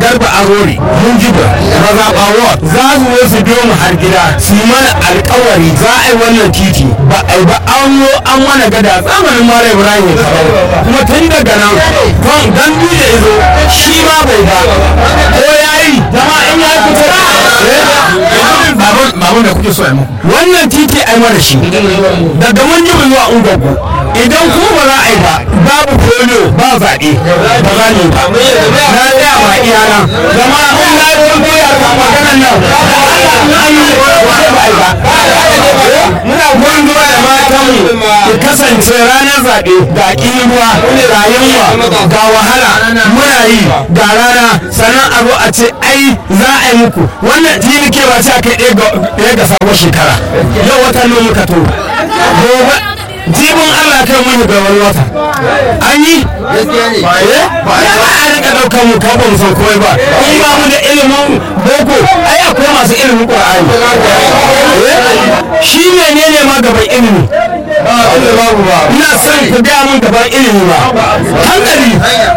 garba arori mun jiba mazaɓa ward za su zo su biyo mu har gida su yi mana alkawari za a yi wannan titi ba a yi ba an yo an mana gada zamanin mara ibrahim ya kawo kuma tun daga nan kwan dan da ya zo shi ma bai ba ko ya yi zama in ya fita babun da kuke so a muku wannan titi a yi mana shi daga mun jiba zuwa ungogo idan kuma ba za a yi ba babu polio ba zaɓe ba za ni ba na tsaya ba iyana zama in na yi wani koya kan maganan nan an yi ba ba yi ba muna goyon zuwa da matanmu ku kasance ranar zaɓe ga ruwa ga yunwa ga wahala muna yi ga rana sannan a zo a ce ai za a yi muku wannan tini ke ba sai kai ɗaya ga sabon shekara yau wata nan muka to gobe jibin Allah kai mun ga wani wata an yi ba a rika daukar mu kan ba mu san komai ba in ba mu da ilimin boko ai akwai masu ilimin qur'ani shi menene ma gaban ilimi ina son ku gaya mun gaban ilimi ba hankali